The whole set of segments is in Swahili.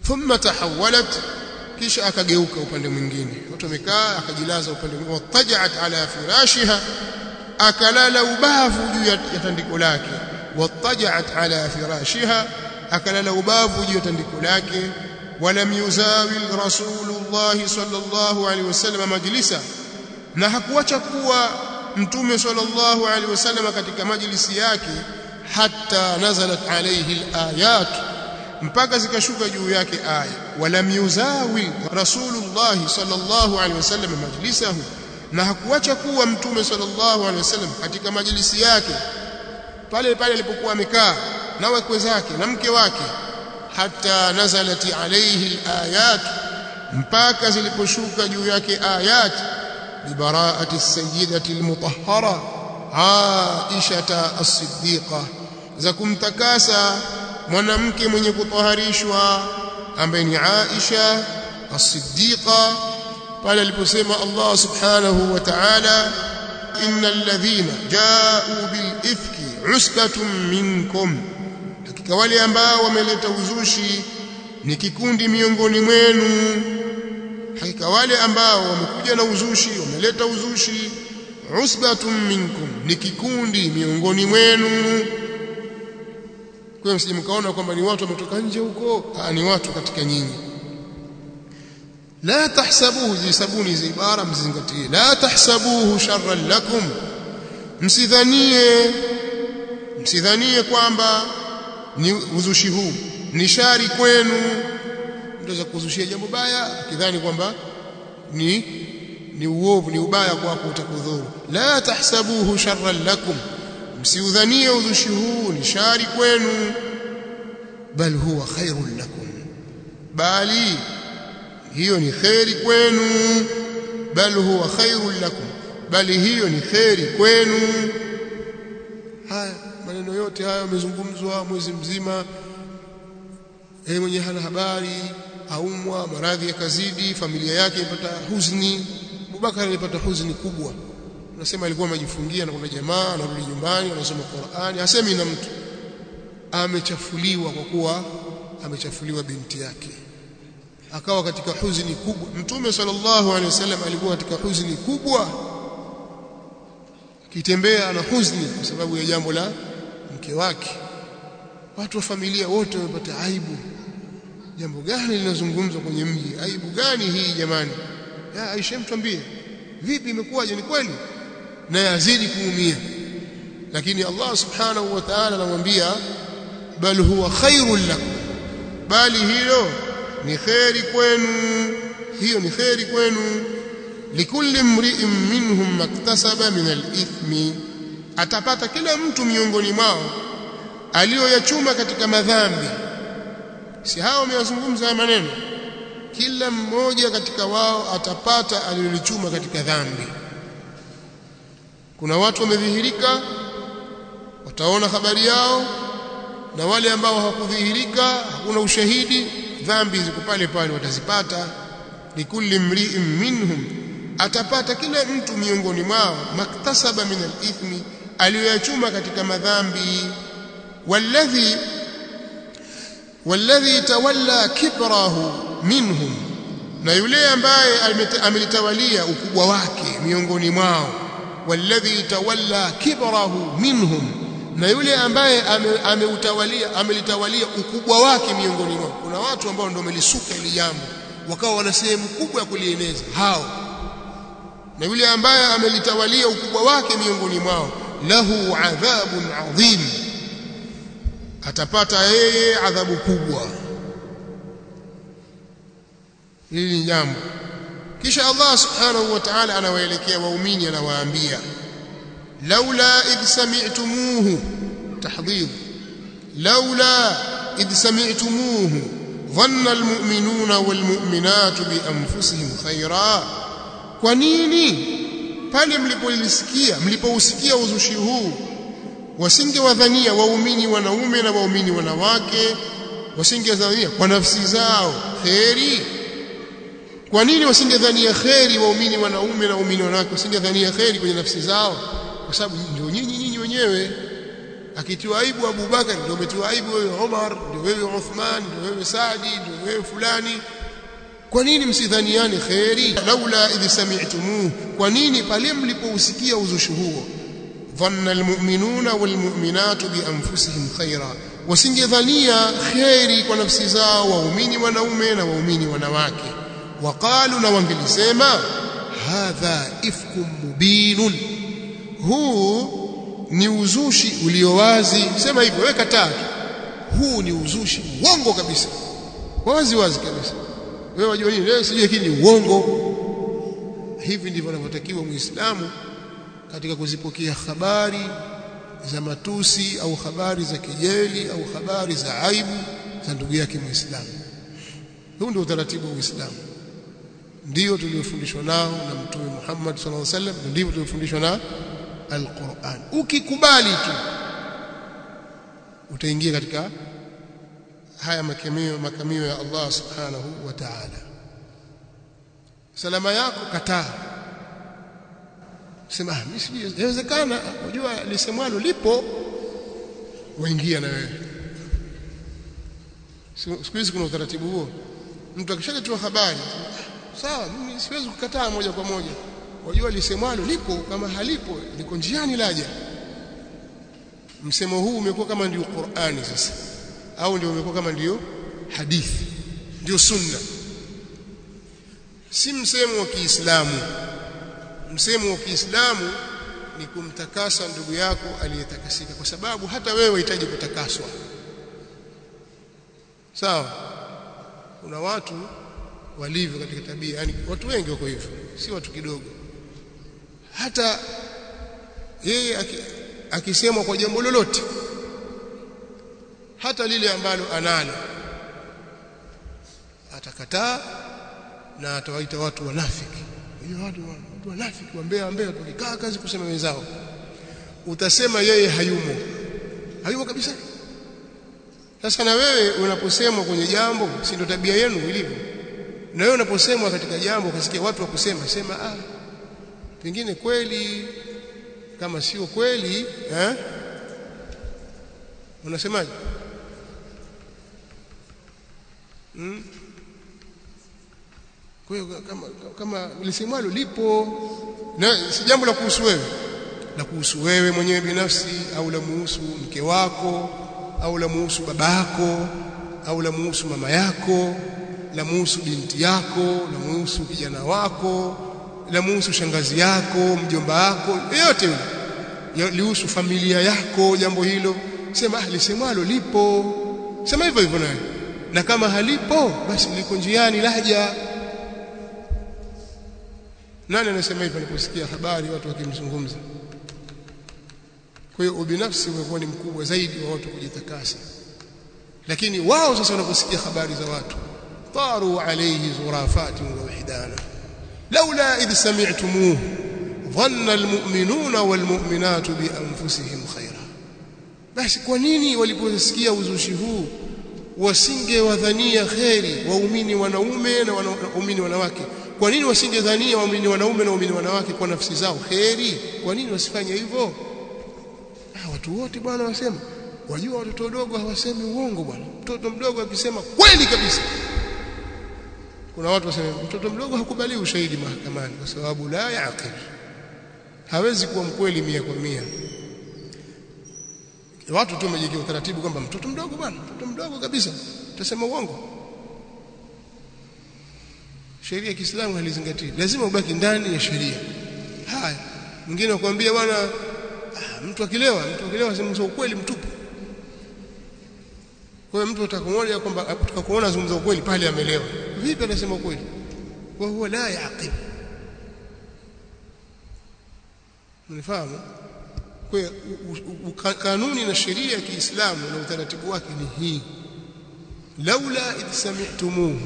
thumma tahawalat kisha akageuka upande mwingine watu wamekaa akajilaza upande mwingine watajat ala firashiha akalala ubavu juu ya tandiko lake watajat ala firashiha akalala ubavu juu ya tandiko lake walam yuzawil rasulullah sallallahu alaihi wasallam majlisa na hakuacha kuwa mtume sallallahu alaihi wasallam katika majlisi yake hatta nazalat alayhi alayat mpaka zikashuka juu yake aya walam yuzawi rasulullah sallallahu alaihi wasallam majlisahu na hakuacha kuwa mtume sallallahu alaihi wasallam katika majlisi yake pale pale alipokuwa amekaa na wakwe zake na mke wake hatta nazalat alayhi alayat mpaka ziliposhuka juu yake ayat ببراءة السيدة المطهرة عائشة الصديقة زكم تكاسا mwanamke mwenye kutaharishwa ambaye ni Aisha as-Siddiqa pale aliposema Allah subhanahu wa ta'ala innal ladhina ja'u bil ifki usbatun minkum hakika wale ambao wameleta uzushi ni kikundi miongoni mwenu hakika wale ambao wamekuja na uzushi wameleta uzushi usbatun minkum ni kikundi miongoni mwenu kwa msije mkaona kwamba ni watu wametoka nje huko ni watu katika nyinyi la tahsabuhu zisabuni hizi ibara mzingatie la tahsabuhu sharran lakum msidhanie msidhanie kwamba ni uzushi huu ni shari kwenu mtaweza kuzushia jambo baya akidhani kwamba ni ni uovu ni ubaya kwako utakudhuru la tahsabuhu sharran lakum msiudhanie uzushi huu ni shari kwenu bal huwa khairun lakum bali hiyo ni khairi kwenu bal huwa khairun lakum bali hiyo ni khairi kwenu haya maneno yote haya yamezungumzwa mwezi mzima yeye mwenye hana habari aumwa maradhi yakazidi familia yake ipata huzni Abubakar alipata huzni kubwa unasema alikuwa amejifungia na kuna jamaa anarudi nyumbani anasoma Qur'ani hasemi na mtu amechafuliwa kwa kuwa amechafuliwa binti yake akawa katika huzuni kubwa mtume sallallahu alaihi wasallam alikuwa katika huzuni kubwa kitembea ana huzuni kwa sababu ya jambo la mke wake watu wa familia wote wamepata aibu jambo gani linazungumzwa kwenye mji aibu gani hii jamani ya Aisha mtwambie vipi imekuwaje ni kweli na yazidi kuumia lakini Allah subhanahu wa ta'ala anamwambia bal huwa khairul lakum bali hilo ni khairi kwenu hiyo ni khairi kwenu likulli mri'in minhum maktasaba min al-ithmi atapata kila mtu miongoni mwao aliyoyachuma katika madhambi si hao wameyazungumza maneno kila mmoja katika wao atapata alilolichuma katika dhambi kuna watu wamedhihirika wataona habari yao na wale ambao hawakudhihirika hakuna ushahidi dhambi ziko pale pale watazipata likulli mri'in minhum atapata kila mtu miongoni mwao maktasaba min al-ithmi aliyoyachuma katika madhambi walladhi walladhi tawalla kibrahu minhum na yule ambaye amelitawalia ukubwa wake miongoni mwao walladhi tawalla kibrahu minhum na yule ambaye ameutawalia amelitawalia ukubwa wake miongoni mwao kuna watu ambao ndio wamelisuka ile jambo wakawa wana sehemu kubwa ya kulieneza hao na yule ambaye amelitawalia ukubwa wake miongoni mwao lahu adhabun adhim atapata yeye adhabu kubwa hili ni jambo kisha Allah subhanahu wa ta'ala anawaelekea waumini anawaambia laula idh sami'tumuhu tahdhir laula idh sami'tumuhu dhanna almu'minuna walmu'minatu bi anfusihim khaira kwa nini pale mlipolisikia mlipousikia uzushi huu wasingewadhania waumini wanaume na waumini wanawake wasingewadhania kwa nafsi zao kheri kwa nini wasingedhania kheri waumini wanaume na waumini wanawake wasingedhania kheri kwenye nafsi zao kwa sababu ndio nyinyi nyinyi wenyewe akitiwa aibu Abu Bakar ndio umetiwa aibu wewe Umar ndio wewe Uthman ndio wewe Saadi ndio wewe fulani kwa nini msidhaniane khairi laula idh sami'tumuh kwa nini pale mlipousikia uzushi huo dhanna almu'minuna walmu'minatu bi anfusihim khaira wasingedhania khairi kwa nafsi zao waumini wanaume na waumini wanawake waqalu na wangelisema hadha ifkum mubinun huu ni uzushi ulio wazi sema hivyo weka tatu huu ni uzushi uongo kabisa wazi wazi kabisa wewe wajua nini leo sijui lakini uongo hivi ndivyo anavyotakiwa muislamu katika kuzipokea habari za matusi au habari za kejeli au habari za aibu za ndugu yake muislamu huu ndio utaratibu wa uislamu ndio tuliofundishwa nao na mtume Muhammad sallallahu alaihi wasallam ndivyo tuliofundishwa na Al-Qur'an ukikubali tu utaingia katika haya makamio makamio ya Allah subhanahu wa ta'ala salama yako kataa sema mimi sijui inawezekana unajua lisemwalo lipo waingia na wewe siku hizi kuna utaratibu huo mtu akishaletewa habari sawa mimi siwezi kukataa moja kwa moja wajua lisemwalo lipo kama halipo liko njiani laja msemo huu umekuwa kama ndio Qur'ani sasa au ndio umekuwa kama ndio hadithi ndio sunna si msemo wa Kiislamu msemo wa Kiislamu ni kumtakasa ndugu yako aliyetakasika kwa sababu hata wewe unahitaji kutakaswa sawa kuna watu walivyo katika tabia yani watu wengi wako hivyo si watu kidogo hata yeye akisemwa kwa jambo lolote hata lile ambalo analo atakataa na atawaita watu wanafiki hiyo watu watu wanafiki wambea wambea tukikaa kazi kusema wenzao utasema yeye hayumo hayumo kabisa sasa na wewe unaposemwa kwenye jambo si ndio tabia yenu ilivyo na wewe unaposemwa katika jambo ukasikia watu wakusema sema ah pengine kweli kama sio kweli eh unasemaje hmm? kwa hiyo kama kama lisemwalo lipo na si jambo la kuhusu wewe la kuhusu wewe mwenyewe binafsi au la muhusu mke wako au la muhusu babako au la muhusu mama yako la muhusu binti yako la muhusu kijana wako la muhusu shangazi yako mjomba wako yote yule lihusu familia yako jambo hilo sema lisemwalo lipo sema hivyo hivyo nawe na kama halipo basi liko njiani laja nani anasema hivyo anaposikia habari watu wakimzungumza kwa hiyo ubinafsi umekuwa ni mkubwa zaidi wa watu kujitakasa lakini wao sasa wanaposikia habari za watu taru alayhi zurafati wa wahdana laula idh sami'tumuhu dhanna almu'minuna walmu'minatu bi anfusihim khaira basi kwa nini waliposikia uzushi huu wasingewadhania kheri waumini wanaume na waumini wanawake kwa nini wasingedhania waumini wanaume na waumini wanawake kwa nafsi zao kheri kwa nini wasifanye hivyo ah watu wote bwana wasema wajua watoto wadogo hawasemi uongo bwana mtoto mdogo akisema kweli kabisa kuna watu wasema mtoto mdogo hakubali ushahidi mahakamani kwa sababu la yaqil hawezi kuwa mkweli mia kwa mia watu tu wamejikia utaratibu kwamba mtoto mdogo bwana mtoto mdogo kabisa utasema uongo sheria ya Kiislamu halizingatii lazima ubaki ndani ya sheria haya mwingine akwambia bwana ah, mtu akilewa mtu akilewa sema ukweli mtupu kwa hiyo mtu atakumwona kwamba tukakuona zungumza ukweli pale amelewa vipi anasema ukweli wa huwa la yaqil mnifahamu kwa hiyo kanuni na sheria ya Kiislamu na utaratibu wake ni hii laula idh sami'tumuhu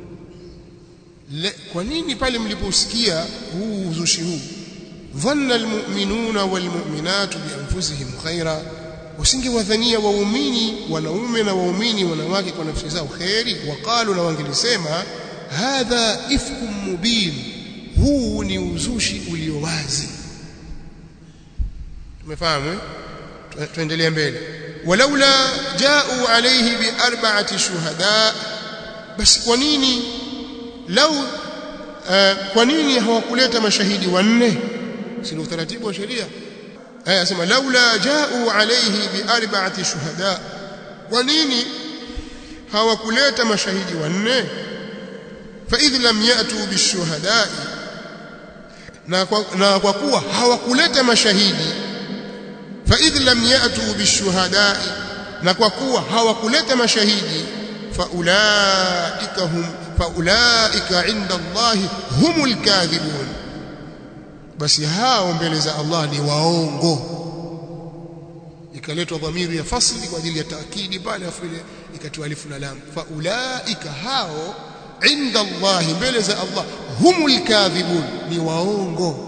kwa nini pale mliposikia huu uzushi huu dhanna almu'minuna walmu'minatu bianfusihim khaira wasingewadhania waumini wanaume na waumini wanawake kwa nafsi zao khairi waqalu na wangelisema hadha ifkum mubin huu ni uzushi ulio wazi tumefahamu tuendelee mbele walaula ja'u alayhi bi arba'ati shuhada basi kwa nini lau uh, kwa nini hawakuleta mashahidi wanne si ni utaratibu wa sheria aya sema laula ja'u alayhi bi arba'ati shuhada kwa nini hawakuleta mashahidi wanne fa idh lam ya'tu bishuhada na kwa, na kwa kuwa hawakuleta mashahidi fa idh lam ya'tu bishuhada na kwa kuwa hawakuleta mashahidi fa ulaika hum fa ulaika inda Allah humul kadhibun basi hao mbele za Allah ni waongo ikaletwa dhamiri ya fasli kwa ajili ya taakidi pale afu ile ikatiwa alifu na lam fa ulaika hao inda Allah mbele za Allah humul kadhibun ni waongo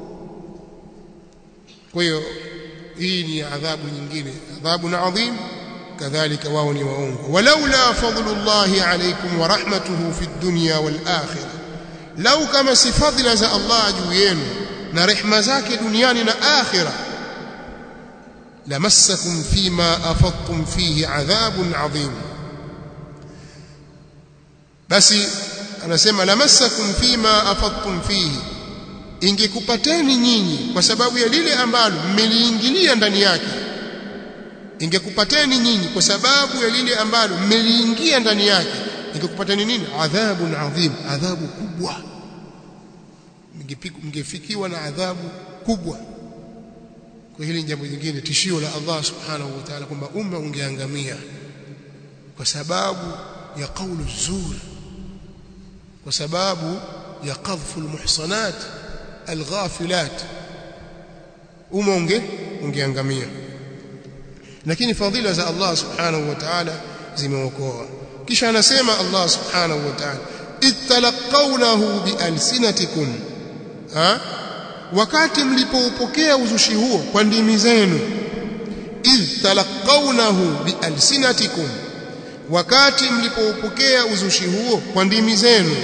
kwa hiyo hii ni adhabu nyingine adhabu na adhim kadhalika wao ni waongo walaula fadlullahi alaykum wa rahmatuhu fi dunya wal akhirah lau kama si fadhila za Allah juu yenu na rehma zake duniani na akhirah lamassakum fima afadtum fihi adhabun adhim basi anasema lamassakum fima afadtum fihi ingekupateni nyinyi kwa sababu ya lile ambalo mmeliingilia ndani yake ingekupateni nyinyi kwa sababu ya lile ambalo mmeliingia ndani yake ingekupateni nini adhabun adhim adhabu kubwa mngefikiwa na adhabu kubwa kwa hili jambo jingine tishio la Allah subhanahu wa ta'ala kwamba umma ungeangamia kwa sababu ya kaulu zur kwa sababu ya qadhfu almuhsanat alghafilat umma unge ungeangamia lakini fadhila za Allah subhanahu wa ta'ala zimeokoa kisha anasema Allah subhanahu wa ta'ala ittalaqawnahu bialsinatikum ha wakati mlipoupokea uzushi huo kwa ndimi zenu idh talaqawnahu bialsinatikum wakati mlipoupokea uzushi huo kwa ndimi zenu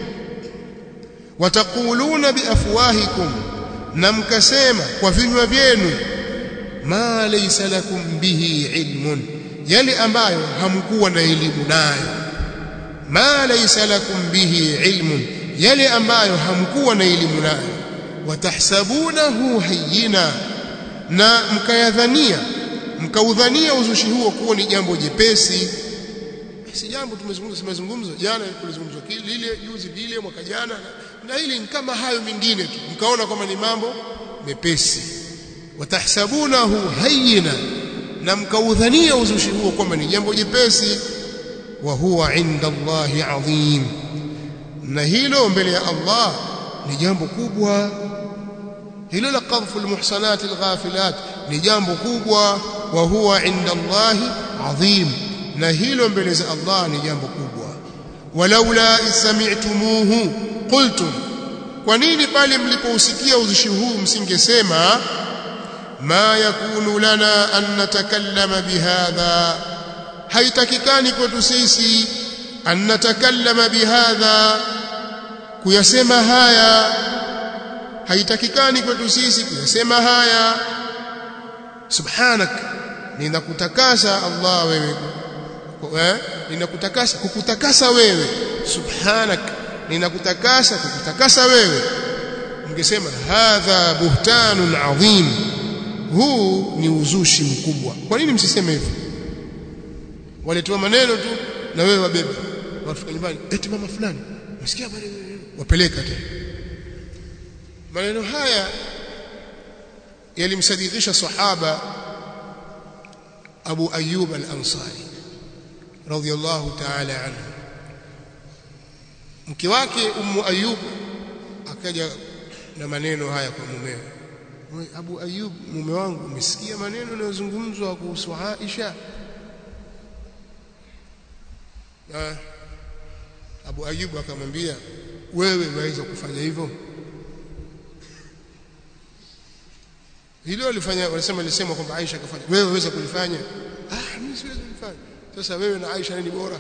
wataquluna biafwahikum na mkasema kwa vinywa vyenu ma laysa lakum bihi ilmun yale ambayo hamkuwa na elimu nayo ma laysa lakum bihi ilmun yale ambayo hamkuwa na elimu nayo watahsabunahu hayyina na mkayadhania mkaudhania uzushi huo kuwa ni jambo jepesi si jambo tumezungumza tumezungumza jana kulizungumzwa lile juzi lile mwaka jana na hili ni kama hayo mengine tu mkaona kwamba ni mambo mepesi watahsabunahu hayyina na mkaudhania uzushi huo kwamba ni jambo jepesi wa huwa inda Allahi adhim na hilo mbele ya Allah ni jambo kubwa hilo la qadhfu almuhsanat alghafilat ni jambo kubwa wa huwa inda Allah adhim na hilo mbele za Allah ni jambo kubwa walaula isami'tumuhu qultum kwa nini pale mlipousikia uzushi huu msingesema ma yakunu lana an natakallama bihadha haitakikani kwetu sisi an natakallama bihadha kuyasema haya haitakikani kwetu sisi kuyasema haya subhanak ninakutakasa Allah wewe eh ninakutakasa kukutakasa wewe subhanak ninakutakasa kukutakasa wewe mngesema hadha buhtanun adhim huu ni uzushi mkubwa kwa nini msiseme hivyo waletoa maneno tu na wewe wabebe wafika nyumbani eti mama fulani msikia bali wapeleka tena maneno haya yalimsadikisha sahaba Abu Ayyub al-Ansari radhiyallahu ta'ala anhu mke wake Ummu Ayyub akaja na maneno haya kwa mumewe Abu Ayyub mume wangu umesikia maneno yanayozungumzwa kuhusu Aisha na Abu Ayyub akamwambia wewe waweza kufanya hivyo hilo alifanya wanasema alisema kwamba Aisha akafanya wewe waweza kulifanya ah mimi siwezi kulifanya sasa wewe na Aisha ni bora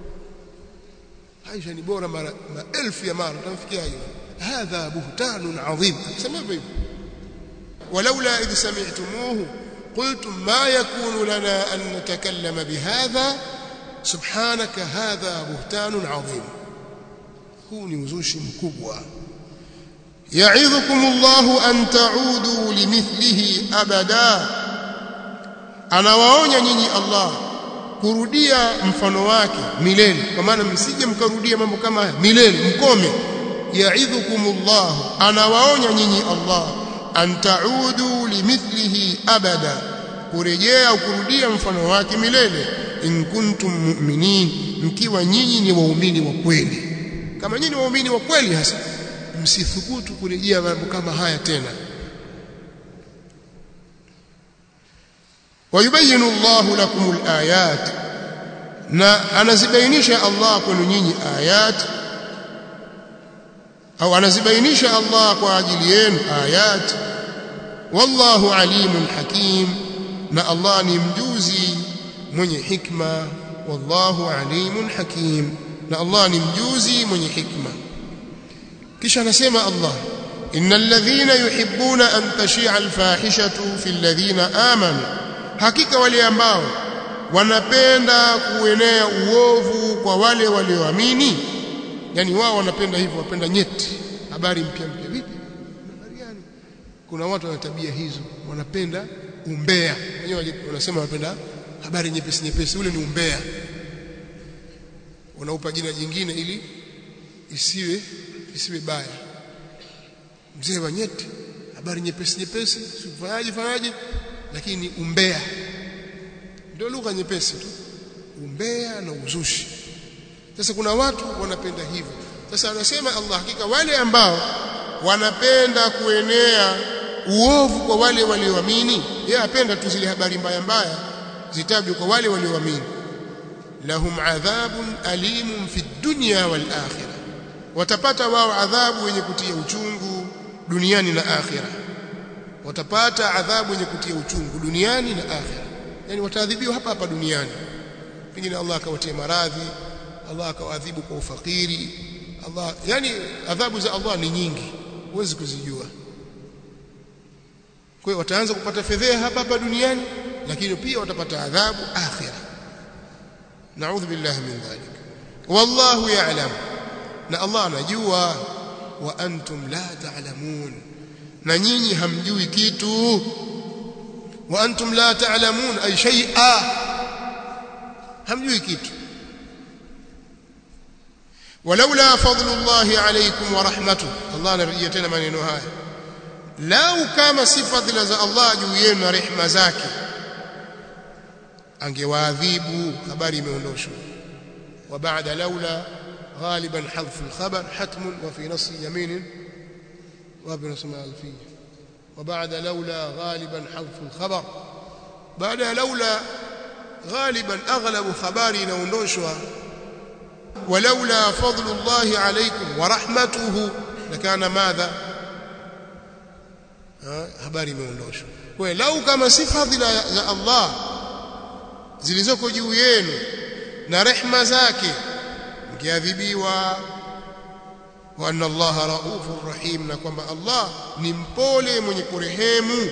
Aisha ni bora mara maelfu ya mara utamfikiaje hadha buhtanun adhim sema hivyo walaula idh sami'tumuhu قلتم ما يكون لنا أن نتكلم بهذا سبحانك هذا بهتان عظيم هو نوزوشي مكبوة يعظكم الله أن تعودوا لمثله أبدا أنا waonya nyinyi Allah kurudia mfano wake milele kwa maana msije mkarudia mambo kama haya milele mkome yaidhukumullah anawaonya nyinyi Allah an taudu limithlihi abada kurejea au kurudia mfano wake milele in kuntum mu'minin mkiwa nyinyi ni waumini wa kweli kama nyinyi ni waumini wa kweli hasa msithubutu kurejea mambo kama haya tena ويبين الله لكم الآيات na anazibainisha Allah kwenu nyinyi ayat au anazibainisha Allah kwa ajili yenu ayat wallahu alimun hakim na Allah ni mjuzi mwenye hikma wallahu alimun hakim na Allah ni mjuzi mwenye hikma kisha anasema Allah innal ladhina yuhibbuna an tashi'a alfahishatu fil ladhina amanu hakika wale ambao wanapenda kuenea uovu kwa wale walioamini yani wao wanapenda hivyo wapenda nyeti habari mpya mpya vipi habari gani kuna watu wana tabia hizo wanapenda umbea wenyewe wanasema wanapenda habari nyepesi nyepesi ule ni umbea unaupa jina jingine ili isiwe isiwe baya mzee wa nyeti habari nyepesi nyepesi sifanyaje fanyaje lakini umbea ndio lugha nyepesi tu umbea na uzushi sasa kuna watu wanapenda hivyo sasa anasema Allah hakika wale ambao wanapenda kuenea uovu kwa wale walioamini yeye apenda tu zile habari mbaya mbaya zitajwe kwa wale walioamini lahum adhabun alimun fi dunya wal akhirah watapata wao adhabu yenye kutia uchungu duniani na akhirah watapata adhabu yenye kutia uchungu duniani na akhira yani wataadhibiwa hapa hapa duniani pengine Allah akawatia maradhi Allah akawadhibu kwa ufakiri Allah yani adhabu za Allah ni nyingi huwezi kuzijua kwa hiyo wataanza kupata fedheha hapa hapa duniani lakini pia watapata adhabu akhira naudhu billahi min dhalik wallahu ya'lam na Allah anajua wa antum la ta'lamun na nyinyi hamjui kitu wa antum la ta'lamun ay shay'a hamjui kitu walaula fadlullahi alaykum wa rahmatuhu Allah anarejea tena maneno haya lau kama si fadhila za Allah juu yenu na rehema zake angewaadhibu habari imeondoshwa wa ba'da laula غالبا حذف الخبر حتم وفي نص يمين وابن اسماء الفيه وبعد لولا غالبا حذف الخبر بعد لولا غالبا اغلب خباري inaondoshwa ولولا فضل الله عليكم ورحمته لكان ماذا habari imeondoshwa kwa lau kama si fadhila za Allah zilizoko juu yenu na rehma zake mkiadhibiwa wa anna allaha raufur rahim na kwamba Allah ni mpole mwenye kurehemu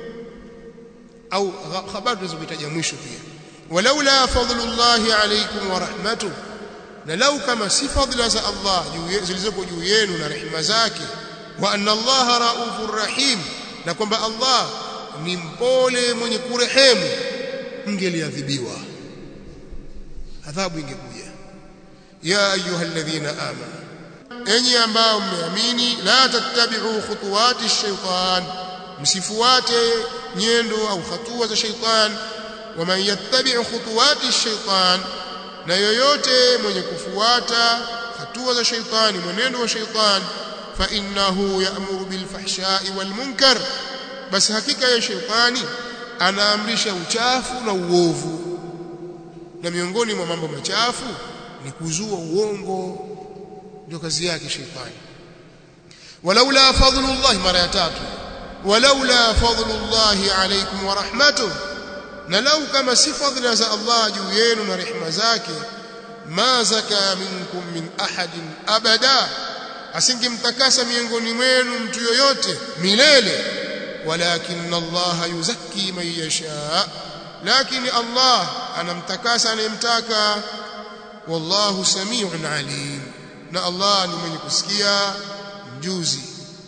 au habari tunazokitaja mwisho pia walaula fadlullahi alaykum wa rahmatuhu na lau kama si fadhila za Allah zilizoko juu yenu na rehema zake wa anna allaha raufur rahim na kwamba Allah ni mpole mwenye kurehemu mngeliadhibiwa adhabu ingekuja ya ayuha alladhina amanu enyi ambao mmeamini la tattabi'u khutuwati shaytan msifuate nyendo au hatua za shaytan waman yattabi' khutuwati shaytan na yoyote mwenye kufuata hatua za shaytani mwenendo wa shaytan fa innahu ya'muru bil fahsha'i wal munkar basi hakika ya shaytani anaamrisha uchafu na uovu na miongoni mwa mambo machafu ni kuzua uongo ndio kazi yake shetani walaula fadlullah mara ya tatu walaula fadlullah alaykum wa rahmatuhu na lau kama si fadhila za Allah juu yenu na rehema zake ma zaka minkum min ahadin abada asingemtakasa miongoni mwenu mtu yoyote milele walakin Allah yuzakki man yasha lakini Allah anamtakasa anayemtaka wallahu samiun alim na Allah ni mwenye kusikia mjuzi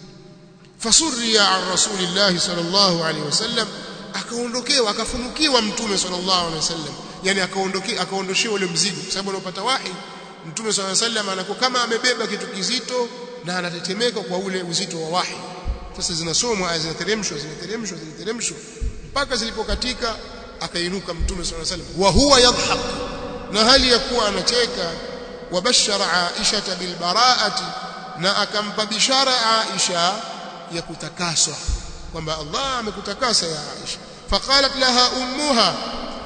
fasurriya an rasulillahi sallallahu alaihi wasallam akaondokewa akafunukiwa mtume sallallahu alaihi wasallam yani akaondokea akaondoshewa ule mzigo kwa sababu anapata wahi mtume sallallahu alaihi wasallam anakuwa kama amebeba kitu kizito na anatetemeka kwa ule uzito wa wahi sasa zinasomwa aya zinateremshwa zinateremshwa zinateremshwa mpaka zilipokatika akainuka mtume sallallahu alaihi wasallam wa huwa yadhhak na hali ya kuwa anacheka wabashara Aisha bil baraati na akampa bishara Aisha ya kutakaswa kwamba Allah amekutakasa ya Aisha faqalat laha ummuha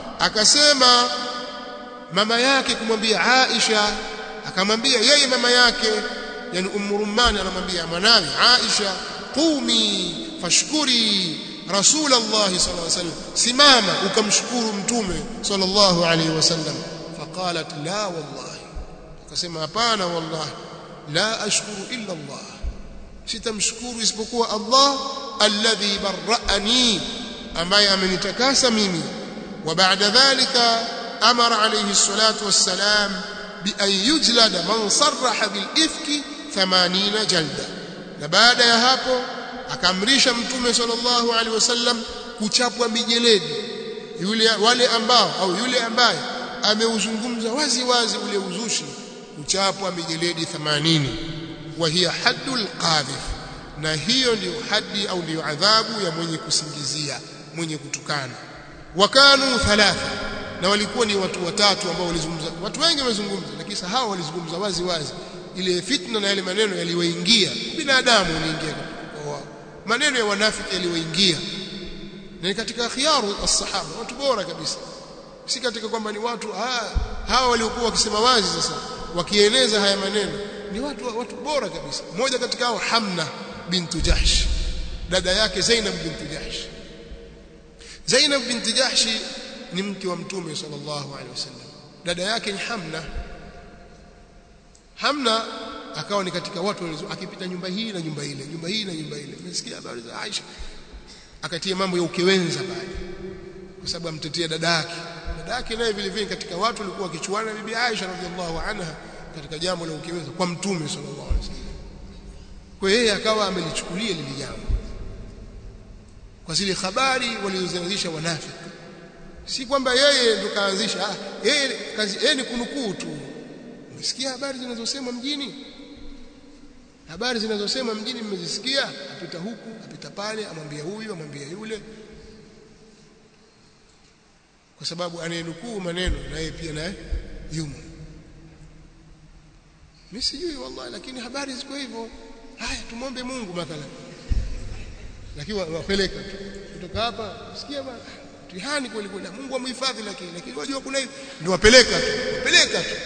akasema mama yake kumwambia Aisha akamwambia yeye mama yake yani ummu rumman anamwambia mwanawe Aisha qumi fashkuri rasul Allah sallallahu alaihi wasallam simama ukamshukuru mtume sallallahu alaihi wasallam faqalat la wallahi akasema hapana wallahi la ashkuru illa Allah sitamshukuru isipokuwa Allah alladhi barra'ani ambaye amenitakasa mimi wa baada dhalika amara alayhi salatu wassalam bi an yujlada man sarraha bil ifki 80 jalda na baada ya hapo akamrisha mtume sallallahu alaihi wasallam kuchapwa mijeledi yule wale ambao au yule ambaye ameuzungumza wazi wazi ule uzushi kuchapwa mijeledi 80 wa hiya haddul qadhif na hiyo ndiyo hadi au ndiyo adhabu ya mwenye kusingizia mwenye kutukana wakanu thalatha na walikuwa ni watu watatu ambao walizungumza watu wengi wamezungumza lakini hao walizungumza wazi wazi ile fitna na yale maneno yaliwaingia binadamu unaingia kwa wao maneno ya wanafiki yaliwaingia na katika khiyaru as-sahaba watu bora kabisa si katika kwamba ni watu hawa waliokuwa wakisema wazi sasa wakieneza haya maneno ni watu watu bora kabisa mmoja katika hao Hamna bintu Jahsh dada yake Zainab bintu Jahsh Zainab binti Jahsh ni mke wa mtume sallallahu alaihi wasallam dada yake ni Hamna Hamna akawa ni katika watu walizo akipita nyumba hii na nyumba ile nyumba hii na nyumba ile umesikia habari za Aisha akatia mambo ya ukewenza pale kwa sababu amtetea dada yake dada yake naye vile vile katika watu walikuwa wakichuana bibi Aisha radhiallahu anha katika jambo la ukewenza kwa mtume sallallahu alaihi wasallam kwa yeye akawa amelichukulia lile jambo kwa zile habari walizoanzisha wanafiki si kwamba yeye ndo kaanzisha ah yeye kazi yeye ni kunukuu tu umesikia habari zinazosema mjini habari zinazosema mjini mmezisikia apita huku apita pale amwambia huyu amwambia yule kwa sababu anayenukuu maneno na yeye pia naye yumo mimi sijui wallahi lakini habari ziko hivyo haya tumombe Mungu mathalan lakini wapeleka tu kutoka hapa sikia bwana tihani kweli kweli Mungu amhifadhi lakini lakini wajua kuna hivi ndio wapeleka tu wapeleka tu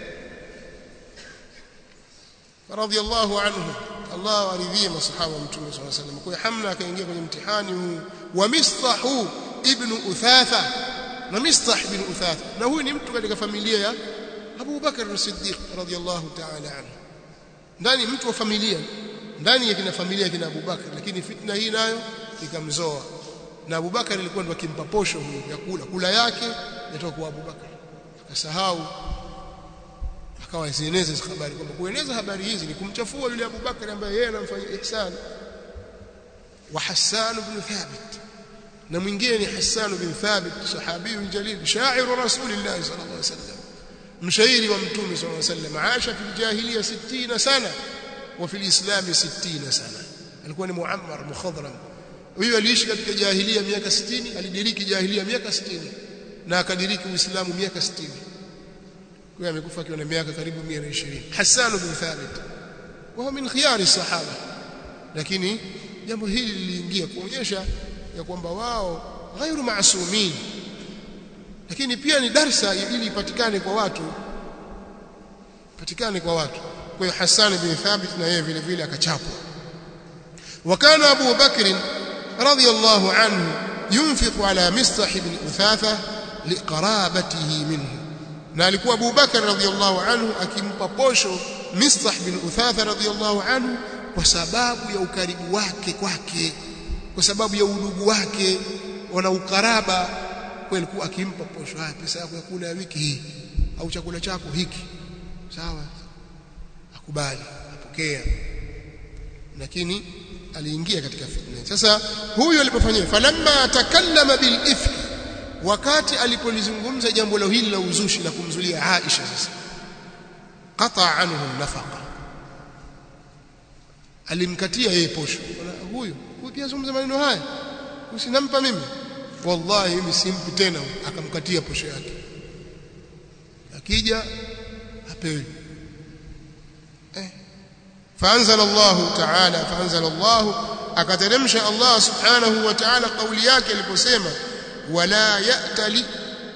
radiyallahu anhu Allah aridhie masahaba mtume صلى الله عليه وسلم kwa hamna akaingia kwenye mtihani huu wa mistahu ibn uthatha na mistah ibn uthatha na huyu ni mtu katika familia ya Abu Bakar as-Siddiq radiyallahu ta'ala anhu ndani mtu wa familia ndani ya kina familia kina Abu Bakar lakini fitna hii nayo ikamzoa na Abu Bakar alikuwa ndo akimpa posho huyo ya kula kula yake yatoka kwa Abu Bakar akasahau akawa zieneze hizo habari kwamba kueneza habari hizi ni kumchafua yule Abu Bakar ambaye yeye anamfanyia ihsan wa Hassan ibn Thabit na mwingine ni Hassan ibn Thabit sahabi jalil sha'iru rasulillah sallallahu alaihi wasallam mshairi wa mtume sallallahu alaihi wasallam aasha fil jahiliya 60 sana wa fil islam 60 sana alikuwa ni muammar mukhadram huyo aliishi katika jahiliya miaka 60 alidiriki jahiliya miaka 60 na akadiriki uislamu miaka 60 kwa amekufa akiwa na miaka karibu 120 Hassan bin Thabit wao min khiyari sahaba lakini jambo hili liliingia kuonyesha ya kwamba wao ghairu maasumin lakini pia ni darsa ili ipatikane kwa watu patikane kwa watu kwa hiyo Hassan bin Thabit na yeye vile vile akachapwa wakana Abu Bakr radiyallahu anhu yunfiqu ala Mistah ibn Uthatha liqarabatihi minhu na alikuwa Abu Bakar radhiallahu anhu akimpa posho Mistah bin Uthatha radhiallahu anhu kwa sababu ya ukaribu wake kwake kwa sababu ya udugu wake wana ukaraba kwa alikuwa akimpa posho haya pesa yako ya kula ya wiki hii au chakula chako hiki sawa akubali apokea lakini aliingia katika fitna sasa huyu alipofanyia falamma takallama bil ifki wakati alipolizungumza jambo la hili la uzushi la kumzulia Aisha sasa qata anhu nafaqa alimkatia yeye posho huyu huyu pia zungumza maneno haya usinampa mimi wallahi mimi simpi tena akamkatia posho yake akija apewe eh فانزل الله تعالى فانزل الله akateremsha Allah subhanahu wa ta'ala kauli yake aliposema wala ya'tali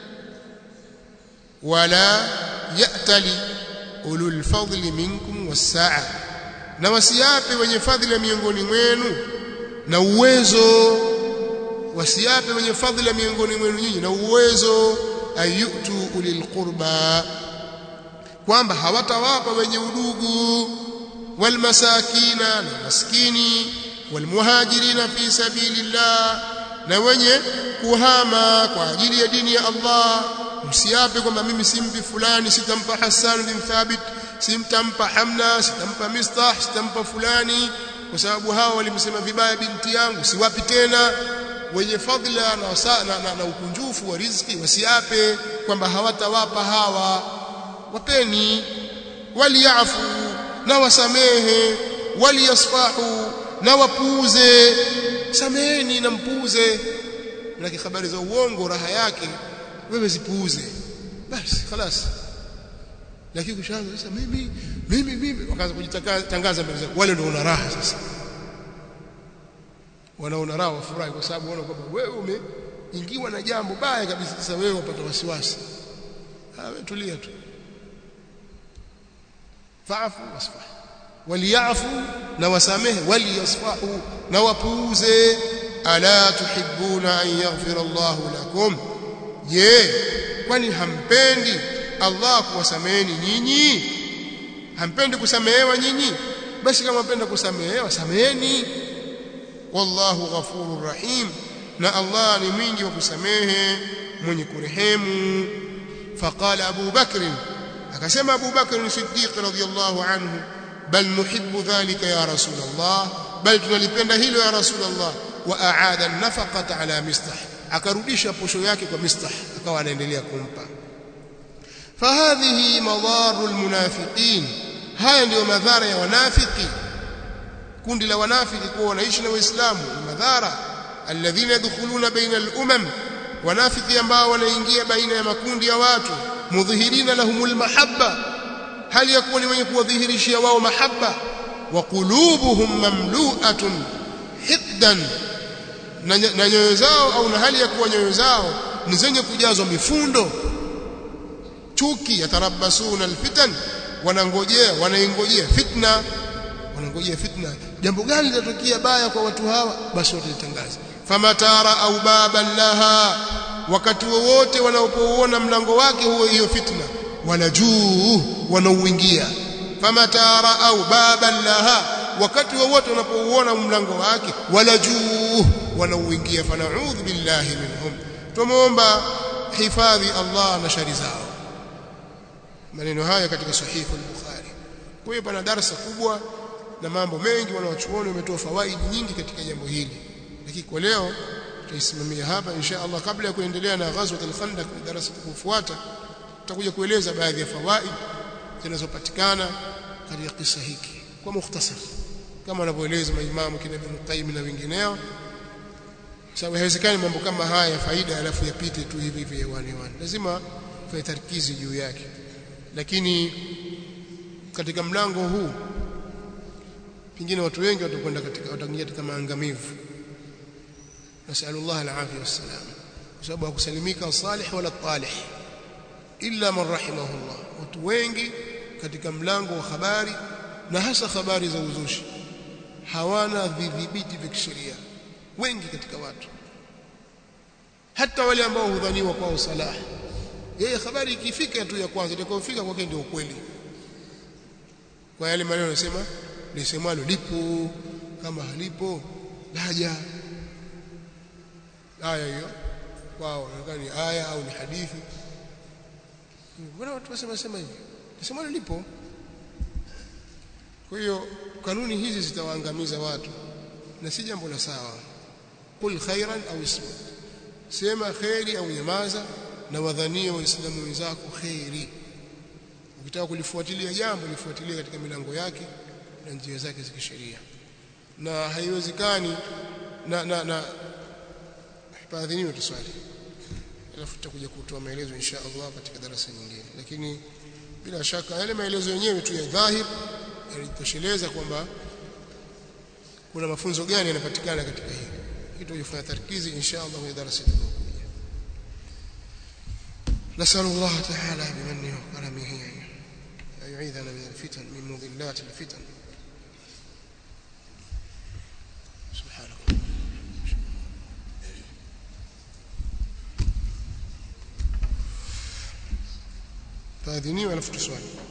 wala ya'tali ulul fadli minkum was-sa'a na wasiape wenye fadhila miongoni mwenu na uwezo wasiape wenye fadhila miongoni mwenu nyinyi na uwezo ayutu ulil qurba kwamba hawatawapa wenye udugu walmasakina na maskini walmuhajirina fi sabilillah na wenye kuhama kwa ajili ya dini ya Allah msiape kwamba mimi simpi fulani sitampa Hassan bin Thabit simtampa Hamna sitampa Mistah sitampa fulani kwa sababu hao walimsema vibaya binti yangu siwapi tena wenye fadhila na, wasa, na, na, na ukunjufu wa riziki wasiape kwamba hawatawapa hawa wapeni waliafu na wasamehe waliyasfahu na wapuuze sameheni na mpuuze na habari za uongo raha yake wewe zipuuze basi خلاص lakini kushaanza sasa mimi mimi mimi wakaanza kujitangaza mbele zao wale ndio wana raha sasa wanaona raha wafurahi kwa sababu wanaona kwamba wewe umeingiwa na jambo baya kabisa sasa wewe wapata wasiwasi ah wewe tulia tu fa'fu wasfah waliyafu na wasamehe waliyasfahu na wapuuze ala tuhibbuna an yaghfira Allahu lakum je kwani hampendi Allah kuwasameheni nyinyi hampendi kusamehewa nyinyi basi kama mpenda kusamehewa sameheni wallahu ghafurur rahim na Allah ni mwingi wa kusamehe mwenye kurehemu faqala Abu Bakr akasema Abu Bakr Siddiq radhiyallahu anhu bal nuhibbu dhalika ya rasul Allah bal tunalipenda hilo ya rasul Allah wa aada an-nafaqata ala mistah akarudisha posho yake kwa mistah akawa anaendelea kumpa fahadhihi madaru almunafiqin haya ndiyo madhara ya wanafiki kundi la wanafiki kuwa wanaishi na waislamu madhara alladhina yadkhuluna baina al-umam wanafiki ambao wanaingia baina ya makundi ya watu mudhihirina lahumul mahabba hali ya kuwa ni wenye kuwadhihirishia wao mahabba wa qulubuhum mamlu'atun hiddan na nyoyo zao au na hali ya kuwa nyoyo zao ni zenye kujazwa mifundo chuki yatarabasuna alfitan wanangojea wanaingojea fitna wanangojea fitna jambo gani litatokea baya kwa watu hawa basi watalitangaza famatara au baban laha wakati wowote wanaopouona mlango wake huo hiyo fitna wanajuu wanauingia famatara au baban laha wakati wowote wanapouona mlango wake wanajuu wanauingia fanaudhu billahi minhum tumuomba hifadhi Allah na shari zao maneno haya katika sahihi al-Bukhari kwa hiyo pana darasa kubwa na mambo mengi wanawachuoni wametoa fawaidi nyingi katika jambo hili lakini kwa leo tutaisimamia hapa insha Allah kabla ya kuendelea na ghazwat al-Khandaq darasa kufuata tutakuja kueleza baadhi ya fawaid zinazopatikana katika kisa hiki kwa mukhtasar kama wanavyoeleza maimamu kina Ibn Qayyim na wengineo sababu haiwezekani mambo kama haya ya faida alafu yapite tu hivi hivi hewani hewani lazima fanye tarkizi juu yake lakini katika mlango huu pengine watu wengi watakwenda katika wataingia katika maangamivu nasallallahu alafia wassalam kwa sababu hakusalimika salih wala talih illa man rahimahullah watu wengi katika mlango wa habari na hasa habari za uzushi hawana vidhibiti vya kisheria wengi katika watu hata wale ambao hudhaniwa kwao salah yeye habari ikifika tu ya kwanza itakayofika kwake ndio ukweli kwa yale maneno yanasema lisemalo lipo kama halipo laja aya hiyo kwao nadhani ni aya au ni hadithi mbona watu wasema sema hivi nasema lipo kwa hiyo kanuni hizi zitawaangamiza watu na si jambo la sawa qul khairan au ismut sema khairi au nyamaza na wadhanie waislamu wenzako khairi ukitaka kulifuatilia jambo lifuatilie katika milango yake na njia zake za kisheria na haiwezekani na na na baadhiniwe tuswali alafu tutakuja kutoa maelezo insha Allah katika darasa nyingine lakini bila shaka yale maelezo yenyewe tu ya dhahir yalitosheleza kwamba kuna mafunzo gani yanapatikana katika hili kitu kufanya tarkizi insha Allah kwenye darasa linalokuja نسأل الله تعالى بمنه وكرمه أن يعيذنا من الفتن من مضلات الفتن سبحانك فاذني ولفت سؤالي